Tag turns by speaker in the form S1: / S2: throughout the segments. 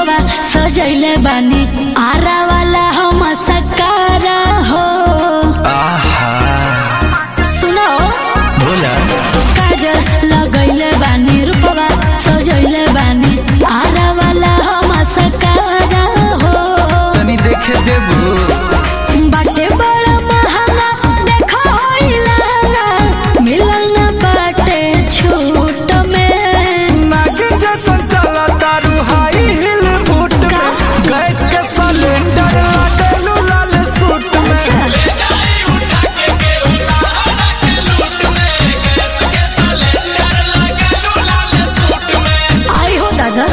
S1: रूपवा सजैले बानी आरा वाला हम सकारा हो
S2: आहा
S1: सुनो
S2: बोला
S1: काजल लगैले बानी रूपवा सजैले बानी आरा वाला हम सकारा हो
S2: तनी देखे देबू
S1: बाटे बड़ा महंगा देखो होइला मिलल न बाटे छूट में
S2: नागिन जैसन चला तारू हाई हिल बूट
S1: का?
S2: में गैस के सिलेंडर लागलू लाल सूट में
S1: आई हो दादा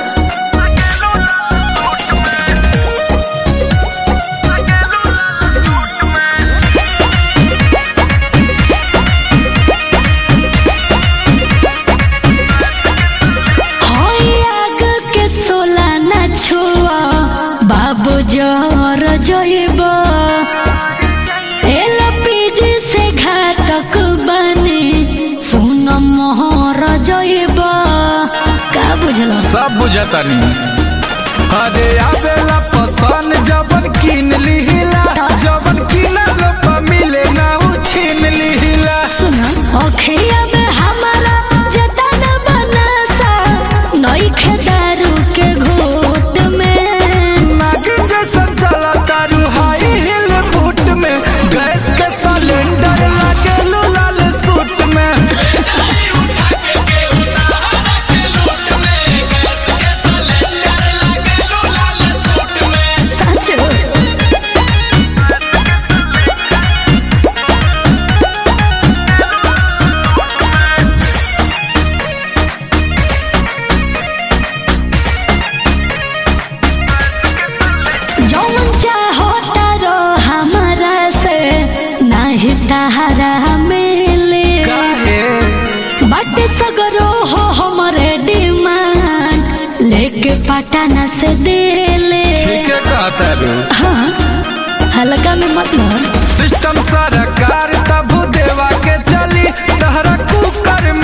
S1: होई आग के सोला न छुआ बाबू जर जइब एलपीजी से घातक बने सुन मोहर जइब का बुझलो
S2: सब बुझतानी अरे आवेला पसंद जबन किन लिहिला जबन किनल पर मिले ना उ छीन लिहिला
S1: सुन अखिया में हमारा जतन बनसा नई खेदारू के घोट में
S2: नागिन जैसन चला तारू हाई हिल बूट में गैस के सिलेंडर लागलू लाल सूट में
S1: साचो जौन चाहो तारो हमारा से नाही तहारा मिले
S2: काहे
S1: बट सगरो हो हमरे डिमांड लेके पटना से दिले
S2: ठीक है कहता रू
S1: हाँ हल्का में मतलब
S2: सिस्टम सरकार तब देवा के चली तहरा कुकर